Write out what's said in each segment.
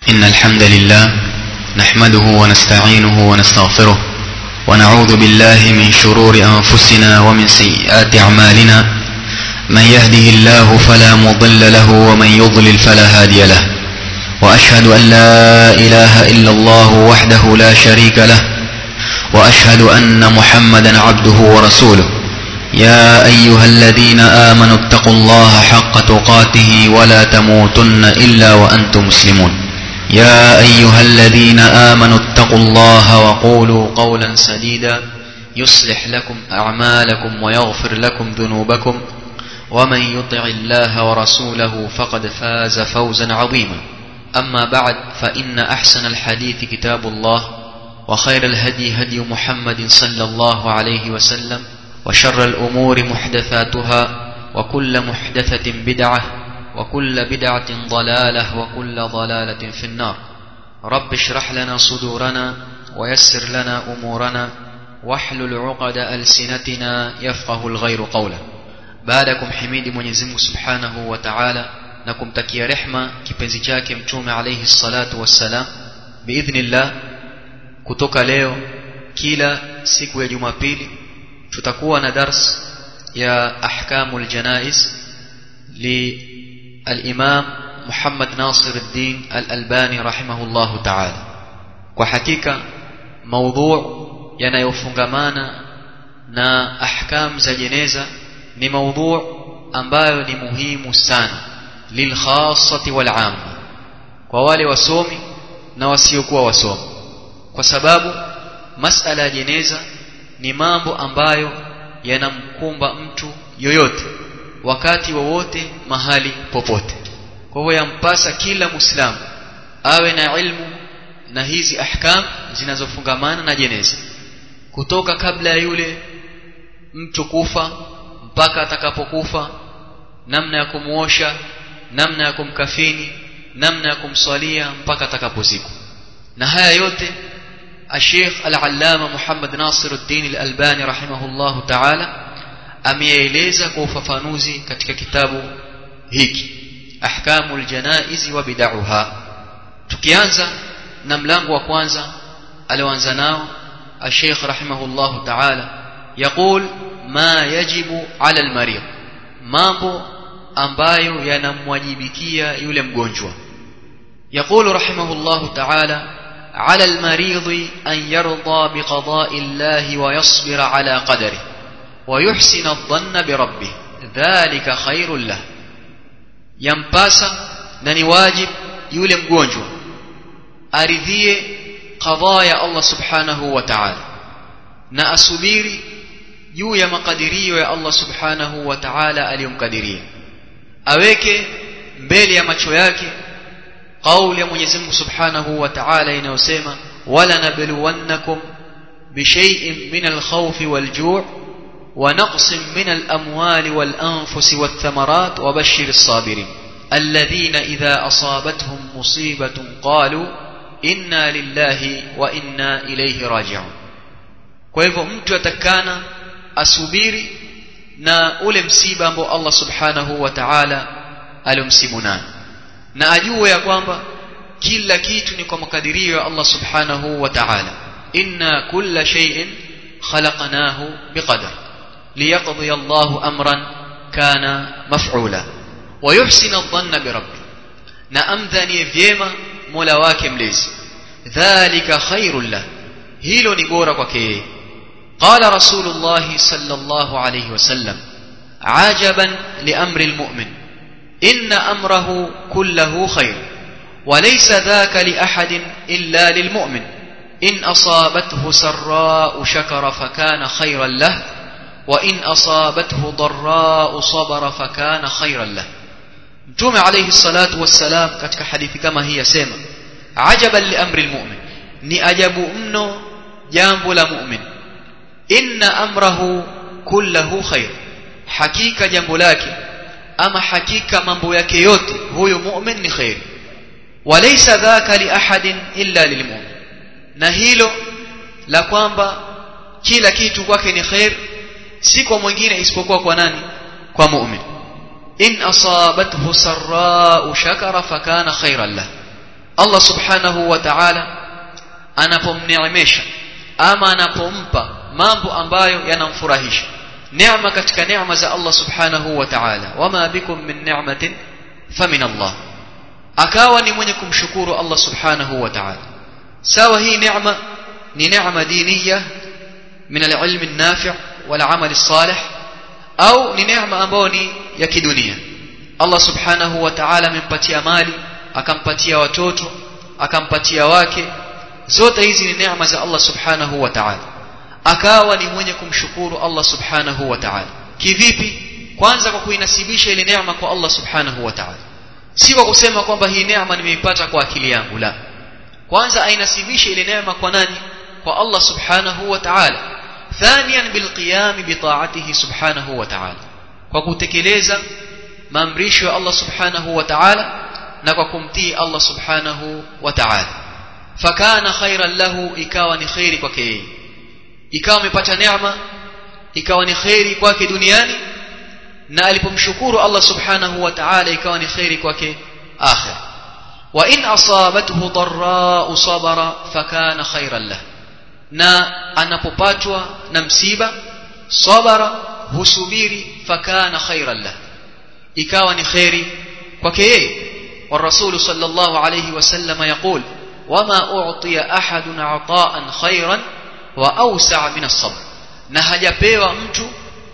إن الحمد لله نحمده ونستعينه ونستغفره ونعوذ بالله من شرور أنفسنا ومن سيئات أعمالنا من يهده الله فلا مضل له ومن يضلل فلا هادي له وأشهد أن لا إله إلا الله وحده لا شريك له وأشهد أن محمدا عبده ورسوله يا أيها الذين آمنوا اتقوا الله حق تقاته ولا تموتن إلا وأنتم مسلمون يا أيها الذين آمنوا اتقوا الله وقولوا قولا سديدا يصلح لكم أعمالكم ويغفر لكم ذنوبكم ومن يطع الله ورسوله فقد فاز فوزا عظيما أما بعد فإن أحسن الحديث كتاب الله وخير الهدي هدي محمد صلى الله عليه وسلم وشر الأمور محدثاتها وكل محدثة بدعة وكل بدعة ضلالة وكل ضلالة في النار رب اشرح لنا صدورنا ويسر لنا أمورنا واحلل عقد ألسنتنا يفقه الغير قولا بعدكم حميد Mwenyezi Mungu Subhanahu wa Ta'ala na kumtakia rehma kipenzi chake mtume alayhi salatu wassalam biidhnillah kutoka leo kila siku ya Jumapili tutakuwa na dars ya ahkamul janaiz li al-Imam Muhammad Nasir al-Din al-Albani rahimahullahu ta'ala kwa hakika maudhu yanayofungamana na ahkam za jeneza ni maudhu ambayo ni muhimu sana lilkhassati wal amma kwa wale wasomi na wasiokuwa wasomi kwa sababu masala ya jeneza ni mambo ambayo yanamkumba mtu yoyote wakati wowote mahali popote kwa hivyo yampasa kila muislamu awe na ilmu na hizi ahkam zinazofungamana na jeneza kutoka kabla ya yule mtu kufa mpaka atakapokufa namna ya kumuosha namna ya kumkafini namna ya kumswalia mpaka atakapozikwa na haya yote الشيخ العلامة محمد ناصر الدين الألباني رحمه الله تعالى ameeleza kwa ufafanuzi katika kitabu hiki ahkamul janaiz wa bid'aha tukianza na mlango wa kwanza alioanza nao الشيخ رحمه الله تعالى يقول ما يجب على المريض mambo ambayo yanamwajibikia yule mgonjwa يقول رحمه الله تعالى على المريض أن يرضى بقضاء الله ويصبر على قدره ويحسن الظن بربه ذلك خير له ينباسا نني واجب يولي مgonjwa aridhie qadha ya Allah subhanahu wa ta'ala na asubiri juu ya makadirio ya Allah subhanahu wa ta'ala aliyomkadiria aweke mbele ya macho yake قول يا Mwenyezi Mungu Subhanahu wa Ta'ala inayosema wala nabluwannakum bishay'in min al-khawfi wal-ju' wa naqsin min al-amwali wal-anfusi wath-thamarat wa bashshir as-sabirin alladhina idha asabatuhum musibatun qalu inna lillahi wa inna ilayhi raji'un kwa hivyo mtu atakana asubiri na ule msiba ambao Allah Subhanahu wa Ta'ala alomsibu nayo na ajue ya kwamba kila kitu ni kwa makadirio ya Allah subhanahu wa ta'ala inna kulla shay'in khalaqnahu biqadar liyaqdi Allahu amran kana maf'ula wa yuhsinu adh-dhanna bi rabbi na amdhani vyema Mola wake mlezi dhalika khairul lah hilo ni bora kwake yeye qala rasulullah sallallahu alayhi wasallam ajaban li amri almu'min إن أمره كله خير وليس ذاك لأحد إلا للمؤمن إن أصابته سراء شكر فكان خيرا له وإن أصابته ضراء صبر فكان خيرا له متوم عليه الصلاة والسلام katika hadithi kama hii yasema ajaban li amri almu'min ni ajabu mno jambo la mu'min inna amrahu kullahu khair hakika jambo lake ama hakika mambo yake yote huyo mu'min ni khair walaysa dhaka li ahadin illa lilmu'min na hilo la kwamba kila kitu kwake ni khair si kwa mwingine isipokuwa kwa nani kwa mu'min in asabathu sarra'u shakara fakana khairan lah Allah subhanahu wa ta'ala anapomneemesha ama anapompa mambo ambayo yanamfurahisha neema katika neema za Allah subhanahu wa ta'ala wama bikum min ni'matin famin Allah akawa ni mwenye kumshukuru Allah subhanahu wa ta'ala sawa hii neema ni neema diniya min al-ilm an-nafi' wal 'amal as-salih au ni neema ambayo ni ya kidunia Allah subhanahu wa ta'ala amempatia mali akampatia watoto akampatia wake zote hizi ni neema za Allah subhanahu wa ta'ala akawa ni mwenye kumshukuru Allah subhanahu wa ta'ala kivipi kwanza kwa kuinasibisha ile neema kwa Allah subhanahu wa ta'ala si kwa kusema kwamba hii neema nimeipata kwa akili yangu la kwanza ainasibishe ile neema kwa nani kwa Allah subhanahu wa ta'ala ثانيا بالقيام بطاعته سبحانه وتعالى kwa kutekeleza maamrisho ya Allah subhanahu wa ta'ala na kwa kumtii Allah subhanahu wa ta'ala fakana khairan lahu ikawa ni khairi kwake yeye ikawa amepata neema ikawa ni khairi kwake duniani na alipomshukuru Allah subhanahu wa ta'ala ikawa ni khairi kwake akhir wa in asabathu dharra sabara fakana khairan lahu na anapopatwa na msiba sabara husubiri fakana khairan lahu ikawa ni khairi kwake yeye والرسول صلى الله عليه وسلم يقول وما أعطي أحد عطاء خيرا وأوسع من الصبر na hajapewa mtu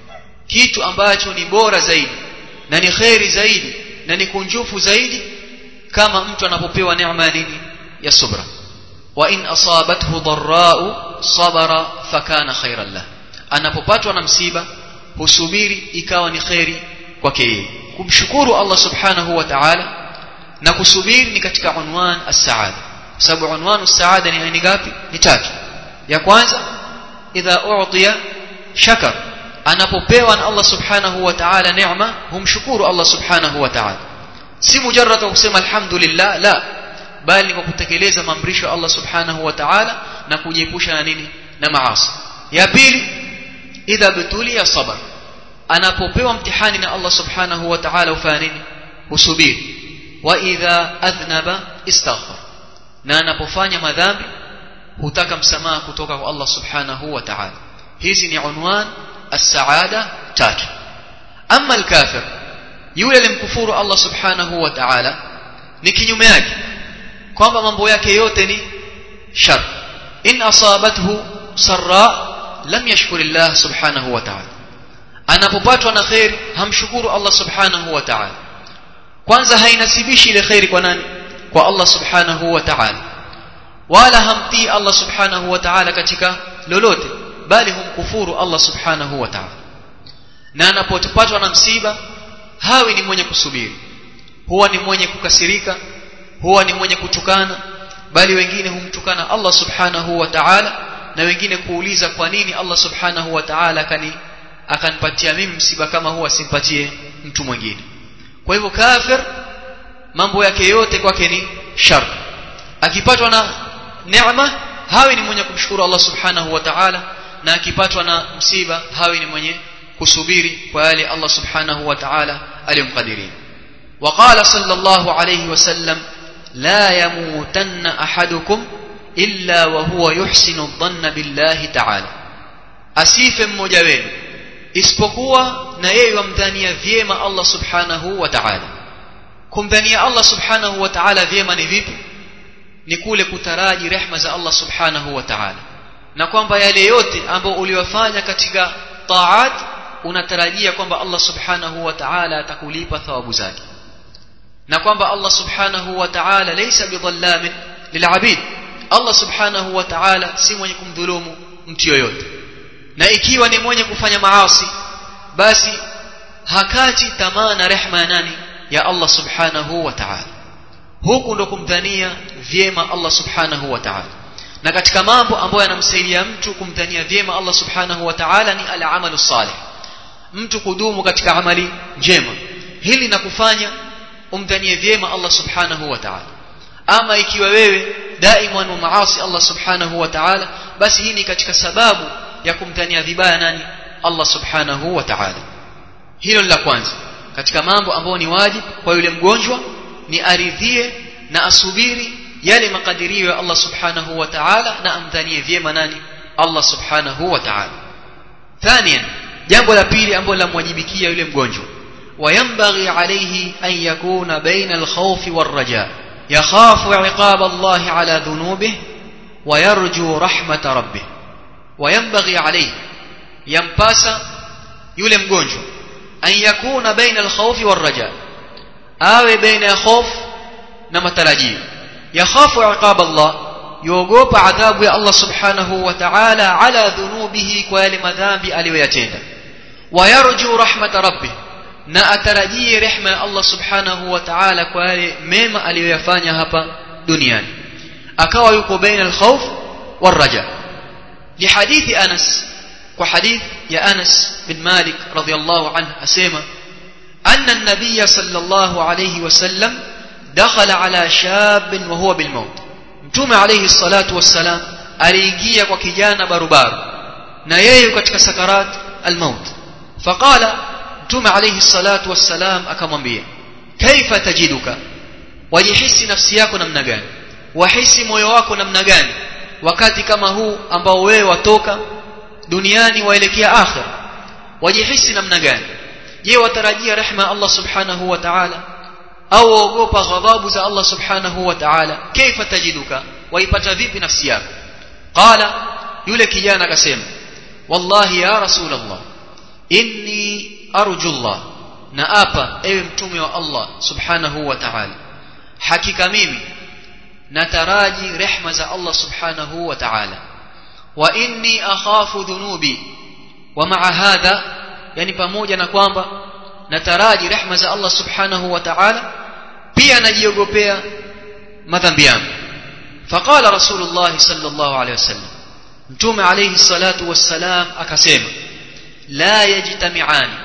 kitu ambacho ni bora zaidi na ni khairi zaidi na ni kunjufu zaidi kama mtu anapopewa neema nini ya subra wa in asabathu dharra'u sabara fakana khairan lah anapopatwa na msiba husubiri ikawa ni khairi kwake yeye kumshukuru Allah subhanahu wa ta'ala na kusubiri ni katika unwan as-saada sababu unwan as-saada ni aina ngapi ni tatu ya kwanza idha u'tiya shakar anapopewa na Allah subhanahu wa ta'ala neema humshukuru Allah subhanahu wa ta'ala si mujarrad kusema alhamdulillah la bali kwa kutekeleza maamrisho Allah subhanahu wa ta'ala na kujiepusha na nini na maasi ya pili idha bitulia sabar anapopewa mtihani na Allah subhanahu wa ta'ala ufanya nini husubiri wa idha adhnaba istaghfar na anapofanya madhambi hutaka msamaha kutoka kwa Allah subhanahu wa ta'ala hizi ni unwan as-saada tatu amma al-kafir yule alimkufuru Allah subhanahu wa ta'ala ni kinyume yake kwamba mambo yake yote ni shar in asabathu sarra lam yashkurillah subhanahu wa ta'ala anapopatwa na khair hamshukuru Allah subhanahu wa ta'ala kwanza hainasibishi ile khairi kwa nani kwa Allah subhanahu wa ta'ala wala hamtii Allah subhanahu wa ta'ala katika lolote bali humkufuru Allah subhanahu wa ta'ala na anapopatwa na msiba hawi ni mwenye kusubiri huwa ni mwenye kukasirika huwa ni mwenye kutukana bali wengine humtukana Allah subhanahu wa ta'ala na wengine kuuliza kwa nini Allah subhanahu wa ta'ala akani akanipatia mimi msiba kama huwa simpatie mtu mwingine kwa hivyo kafir mambo yake yote kwake ni shar akipatwa na neema hawi ni mwenye kumshukuru Allah subhanahu wa ta'ala na akipatwa na msiba hawi ni mwenye kusubiri kwa yale Allah subhanahu wa ta'ala aliyomkadiria وقال صلى الله عليه وسلم لا يموتن أحدكم إلا وهو يحسن الظن بالله تعالى asife mmoja wenu isipokuwa na yeye wamdhania vyema Allah subhanahu wa ta'ala kumdhania Allah subhanahu wa ta'ala vyema ni vipi ni kule kutaraji rehma za Allah subhanahu wa ta'ala na kwamba yale yote ambayo uliwafanya katika taat unatarajia kwamba Allah subhanahu wa ta'ala atakulipa thawabu zake na kwamba Allah subhanahu wa ta'ala laysa bidhallamin lilabid Allah subhanahu wa ta'ala si mwenye kumdhulumu mtu yoyote na ikiwa ni mwenye kufanya maasi basi hakati tamaa na rehma ya nani ya Allah subhanahu wa ta'ala huku ndo kumdhania vyema Allah subhanahu wa ta'ala na katika mambo ambayo yanamsaidia mtu kumdhania vyema Allah subhanahu wa ta'ala ni al-amalu salih mtu kudumu katika amali njema hili na kufanya umdhanie vyema Allah subhanahu wa ta'ala ama ikiwa wewe daima wa maasi Allah subhanahu wa ta'ala basi hii ni katika sababu ya kumdhania vibaya nani Allah subhanahu wa ta'ala hilo la kwanza katika mambo ambayo ni wajibu kwa yule mgonjwa ni aridhie na asubiri yale makadirio ya Allah subhanahu wa ta'ala na amdhanie vyema nani Allah subhanahu wa ta'ala thaniyan jambo la pili ambalo lamwajibikia yule mgonjwa وينبغي عليه أن يكون بين الخوف والرجاء يخاف عقاب الله على ذنوبه ويرجو رحمة ربه وينبغي عليه ينباس يولي مgonjwa أن يكون بين الخوف والرجاء awe baina ya hof na matarajio yakhafu iqab Allah yuogopa adhabu ya Allah subhanahu wa ta'ala ala dhunubihi kwa yale madhambi aliyoyatenda wayarju rahmat rabbih na atarajie rehma ya Allah subhanahu wa ta'ala kwa yale mema aliyoyafanya hapa duniani akawa yuko baina alkhawf waraja li hadithi Anas kwa hadith ya Anas bin Malik radiyallahu anhu asema أن النبي صلى الله عليه وسلم دخل على شاب وهو بالموت متوم عليه الصلاة والسلام aliingia kwa kijana barubaru na yeye katika sakarat almaut faqala mtume alayhi salatu wassalam akamwambia kaifa tajiduka wajihisi nafsi yako namna gani wahisi moyo wako namna gani wakati kama huu ambao wewe watoka duniani waelekea akhira wajihisi namna gani je watarajia rehma Allah subhanahu wa ta'ala au waogopa ghadhabu za Allah subhanahu wa ta'ala kaifa tajiduka waipata vipi nafsi yako qala yule kijana akasema wallahi ya rasulullah inni arju Allah na apa ewe mtume wa Allah subhanahu wa ta'ala hakika mimi nataraji rehma za Allah subhanahu wa ta'ala wa inni akhafu dhunubi wa ma'a hadha yani pamoja na kwamba nataraji rehma za Allah subhanahu wa ta'ala pia najiogopea madhambi yangu faqala rasulullah sallallahu alayhi wasallam mtume alayhi salatu wassalam akasema la yajtami'ani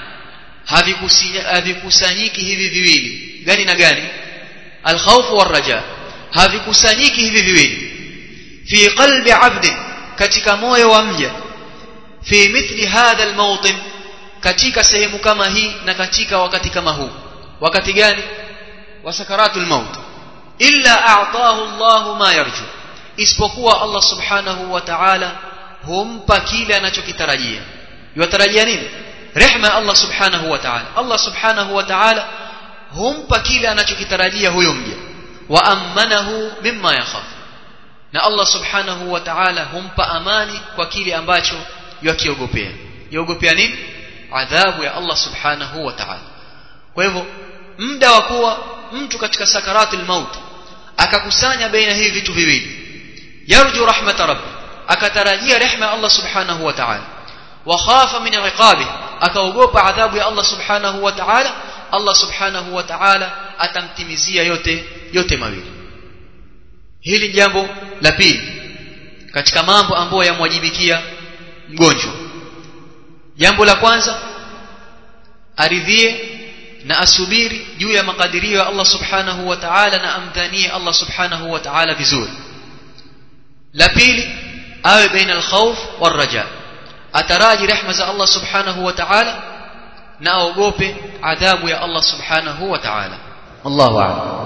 havikusanyiki hivi viwili gani na gani alkhawf warraja havikusanyiki hivi viwili fi qalbi 'abdin katika moyo wa mja fi mithli hadha almawtin katika sehemu kama hii na katika wakati kama huu wakati gani wa sakaratul maut illa a'tahu Allah ma yarju isipokuwa Allah subhanahu wa ta'ala humpa kile anachokitarajia yutarajia nini rehma Allah subhanahu wa ta'ala Allah subhanahu wa ta'ala humpa kile anachokitarajia huyo mja wa amanahu mimma yakhaf na Allah subhanahu wa ta'ala humpa amani kwa kile ambacho yakiogopea yaogopea nini adhabu ya Allah subhanahu wa ta'ala kwa hivyo muda wa kuwa mtu katika sakaratul maut akakusanya baina hivi vitu viwili yarju rahmat rabbi akatarajia rehma ya Allah subhanahu wa ta'ala wa khafa min iqabi akaogopa adhabu ya Allah subhanahu wa ta'ala Allah subhanahu wa ta'ala atamtimizia yote yote mawili hili jambo la pili katika mambo ambayo yamwajibikia mgonjwa jambo la kwanza aridhie na asubiri juu ya makadirio ya Allah subhanahu wa ta'ala na amdhanie Allah subhanahu wa ta'ala vizuri la pili awe baina alkhawf warraja ataraji rehma za Allah subhanahu wa ta'ala na aogope adhabu ya Allah subhanahu wa ta'ala Allahu a'lam